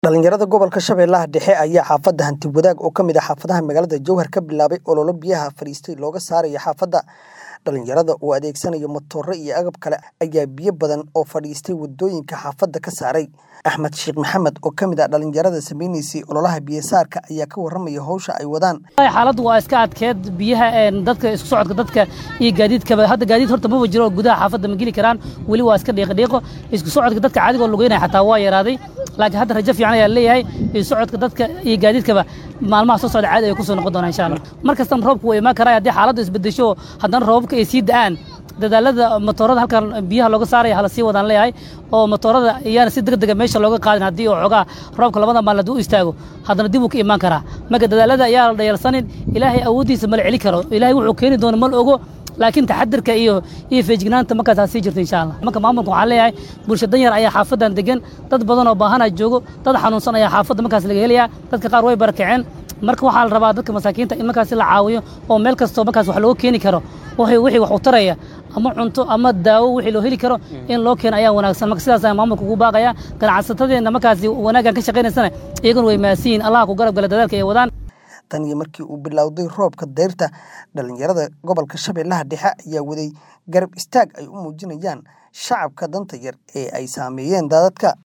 Dhalinyarada gobolka Shabeellaha Dhexe ayaa xaafadda Hanti Wadaag oo ka mid ah xaafadaha magaalada Jowhar ka bilaabay olole biyaha fariistay looga saarayo xaafadda. Dhalinyarada oo adeegsanaya matooro iyo agab kale ayaa biyo badan oo fadhiistay wadooyinka xaafadda ka saaray. Axmed Sheekh Maxamed oo ka mid ah dhalinyarada sameynaysay ololaha biyo saarka ayaa ka warramaya hawsha ay wadaan. xaaladdu waa iska adkeed biyaha een dadka isku socodka dadka iyo gaadiidkaba hadda gaadiid horta maba jiro oo gudaha xaafadda ma geli karaan weli waa iska dhiiqo dhiiqo isku socodka dadka caadiga oo lugeynaya xataa waa yaraaday laakiin hadda rajo fiican ayaa leeyahay isku socodka dadka iyo gaadiidkaba maalmaha soo socda caadi ay ku soo noqon doonaan insha Allah mar kastana roobku waa imaan karaa haddii xaaladdu isbedesho haddana roobabka ay sii da'aan dadaalada matoorada halkan biyaha looga saaraya hala sii wadaan leeyahay oo matoorada iyaana si degdega meesha looga qaadin haddii oo xoogaa roobka labada maalin hadduu u istaago haddana dib uu ka imaan karaa marka dadaalada ayaa la dhayalsanin ilaahay awooddiisa mala celi karo ilaahay wuxuu keeni doono mal ogo laakiin taxadirka iyo iyo feejignaanta markaas ha sii jirto insha allah marka maamulka waxaan leeyahay bulsho danyar ayaa xaafadan degan dad badan oo baahanaa joogo dad xanuunsan ayaa xaafadda markaas laga helayaa dadka qaar way barakaceen marka waxaa la rabaa dadka masaakiinta in markaas la caawiyo oo meel kastoo markaas wax looga keeni karo wixii wax u taraya ama cunto ama daawo wixii loo heli karo in loo keeno ayaa wanaagsan marka sidaas ayaan maamulka ugu baaqaya ganacsatadeenna markaasi wanaaggan ka shaqaynaysana iyaguna way mahadsiyiin allah ku garab gala dadaalka ay wadaan tan iyo markii uu bilowday roobka dayrta dhalinyarada gobolka shabeellaha dhexe ayaa waday garab istaag ay u muujinayaan shacabka danta yar ee ay saameeyeen daadadka